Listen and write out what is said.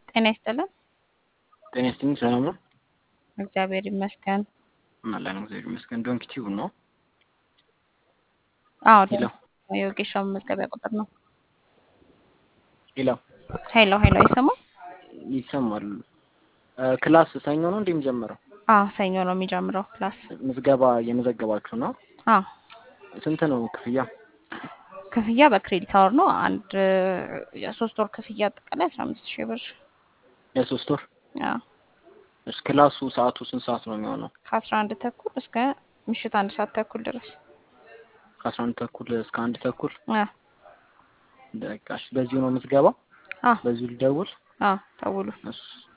ጤና ይስጥልን። ጤና ይስጥልኝ። ሰላም ነው? እግዚአብሔር ይመስገን። አለን እግዚአብሔር ይመስገን። ዶንኪ ቲዩብ ነው። አዎ ሄሎ የወጌሻ መመዝገቢያ ቁጥር ነው። ሄሎ ሄሎ ሄሎ አይሰማም? ይሰማል። እ ክላስ ሰኞ ነው እንዴ የሚጀምረው? አዎ ሰኞ ነው የሚጀምረው ክላስ። ምዝገባ እየመዘገባችሁ ነው? አዎ ስንት ነው ክፍያ? ክፍያ በክሬዲት አወር ነው። አንድ የሶስት ወር ክፍያ አጠቃላይ አስራ አምስት ሺህ ብር። የሶስት ወር አዎ እሺ። ክላሱ ሰዓቱ ስንት ሰዓት ነው የሚሆነው? ከአስራ አንድ ተኩል እስከ ምሽት አንድ ሰዓት ተኩል ድረስ። ከአስራ አንድ ተኩል እስከ አንድ ተኩል። አዎ በቃ እሺ። በዚሁ ነው ምዝገባው? አዎ በዚሁ ልደውል? አዎ ደውሉ። እሺ